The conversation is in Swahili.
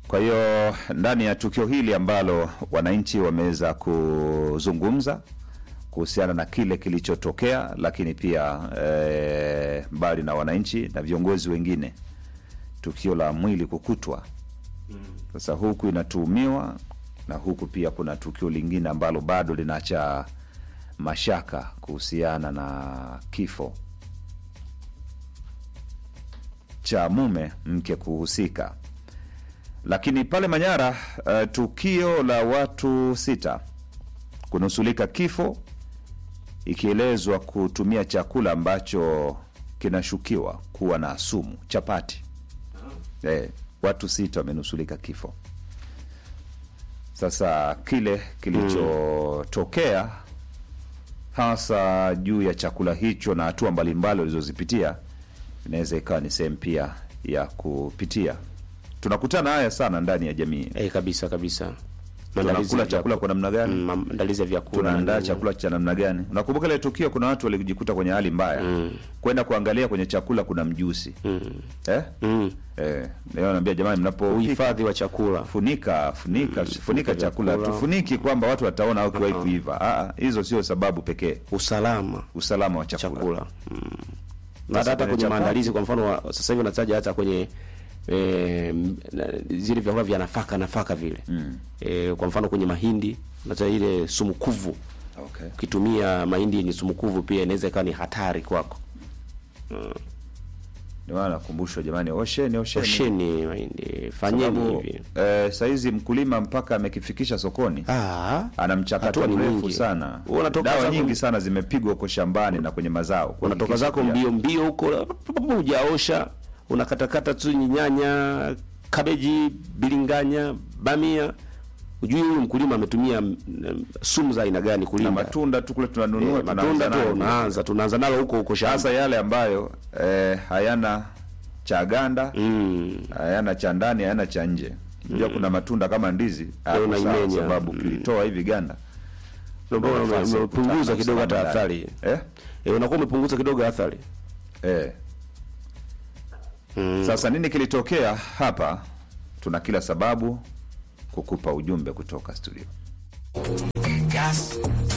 Kwa hiyo ndani ya tukio hili ambalo wananchi wameweza kuzungumza kuhusiana na kile kilichotokea, lakini pia eh, mbali na wananchi na viongozi wengine, tukio la mwili kukutwa sasa, huku inatuhumiwa na huku pia kuna tukio lingine ambalo bado linaacha mashaka kuhusiana na kifo cha mume mke kuhusika. Lakini pale Manyara, uh, tukio la watu sita kunusulika kifo ikielezwa kutumia chakula ambacho kinashukiwa kuwa na sumu, chapati. Eh, watu sita wamenusulika kifo. Sasa kile kilichotokea hasa juu ya chakula hicho na hatua mbalimbali walizozipitia inaweza ikawa ni sehemu pia ya kupitia. Tunakutana haya sana ndani ya jamii. Eh, kabisa kabisa. Maandalizi Tunakula ya chakula kwa namna gani? Mm, maandalizi ya vyakula. tunaandaa nini. chakula cha namna gani? Unakumbuka ile tukio, kuna watu walijikuta kwenye hali mbaya kwenda kuangalia kwenye chakula kuna mjusi eh? Mm. Eh, leo naambia jamani, mnapo Uhifadhi wa chakula. funika funika funika chakula, vyakula. tufuniki kwamba watu wataona au kiwahi kuiva. Ah, ah, hizo sio sababu pekee, Usalama usalama wa chakula, chakula. Mm. Na hata kwenye kwenye chapati. maandalizi kwa mfano wa- sasa hivi unataja hata kwenye eh, m- na- zile vyakula vya nafaka nafaka vile. Eh, kwa mfano kwenye mahindi unataja ile sumukuvu. Okay. Ukitumia mahindi yenye sumukuvu pia inaweza ikawa ni hatari kwako. Ndio maana nakumbushwa jamani, osheni osheni, Osheni mahindi, fanyeni sababu hivi. eh, saizi mkulima mpaka amekifikisha sokoni Ah, ana mchakato Hatua ni mrefu nyingi. sana. Wewe unatoka Dawa zako- nyingi sana zimepigwa huko shambani na kwenye mazao. unatoka kuhakikisha zako pia- mbio mbio huko hujaosha, unakatakata tu nyanya, kabeji, bilinganya, bamia. Ujui huyu mkulima ametumia mm, mm, sumu za aina gani na kulinda matunda tu kule tunanunua Eh, tunaanza matunda nayo. tu unaanza tunaanza nalo huko huko shamba. hasa yale ambayo eh, hayana cha ganda Mm. hayana cha ndani hayana cha nje. Unajua kuna matunda kama ndizi hapo sawa, unaimenya. sababu kilitoa hivi ganda Ndio maana ume- nafasi ya umepunguza kukutana kidogo hata usalama athari. ndani. eh? Eh, unakuwa umepunguza kidogo athari. Eh. Sasa nini kilitokea hapa? Tuna kila sababu kukupa ujumbe kutoka studio. Gas,